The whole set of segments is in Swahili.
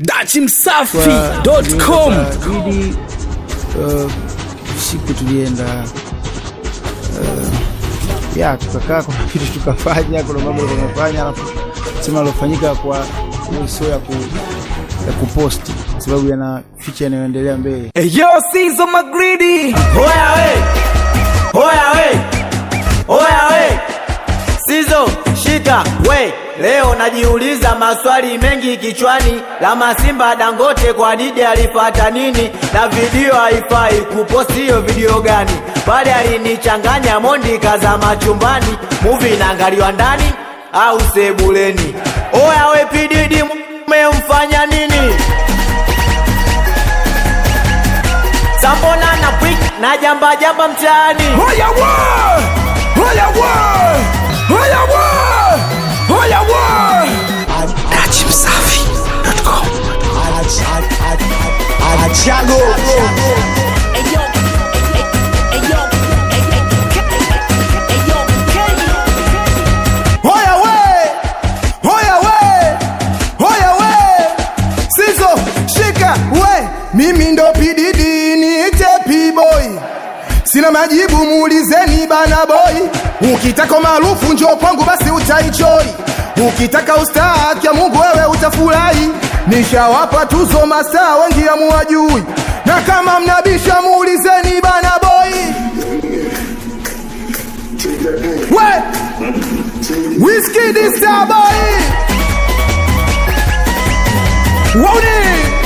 dachimsafi.com Idi uh, siku tulienda uh, ya tukakaa, kuna kitu tukafanya, kuna mambo tunafanya, alafu sema alofanyika kwa hiyo sio ya ku ya kuposti kwa sababu yana ficha inayoendelea mbele. Yo, Sizo Magridi Hoya we, hoya we, hoya we, Sizo shika we. Leo najiuliza maswali mengi kichwani, la Masimba Dangote kwa Didi alifata nini? Na video haifai kuposti hiyo video gani? Pale alinichanganya Mondi kaza machumbani, movie inaangaliwa ndani au sebuleni? Oya we pididi, mmemfanya nini? Sambona na pwik na jamba jamba mtaani Hoya wa! Hoya wa! Hoya wa! Hoya wa! dachimsafi.com Hoya we! Hoya we! Hoya we! Sizo shika we! Mimi ndo pididi niite P-boy. Sina majibu muulizeni bana boy. Ukitaka maarufu njoo kwangu basi utaichoi. Ukitaka ustaa kia Mungu wewe utafurahi. Nishawapa tuzo mastaa wengi hamuwajui. Na kama mnabisha muulizeni bana boy. We! Whiskey this star boy. Woni.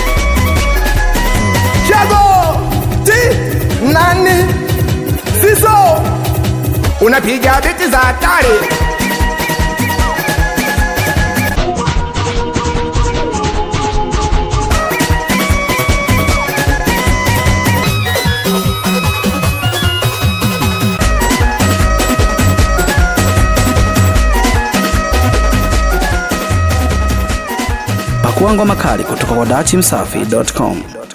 Jago. Ti. Nani. Siso. Unapiga biti za hatari. Pakua ngoma kali kutoka kwa dachimsafi.com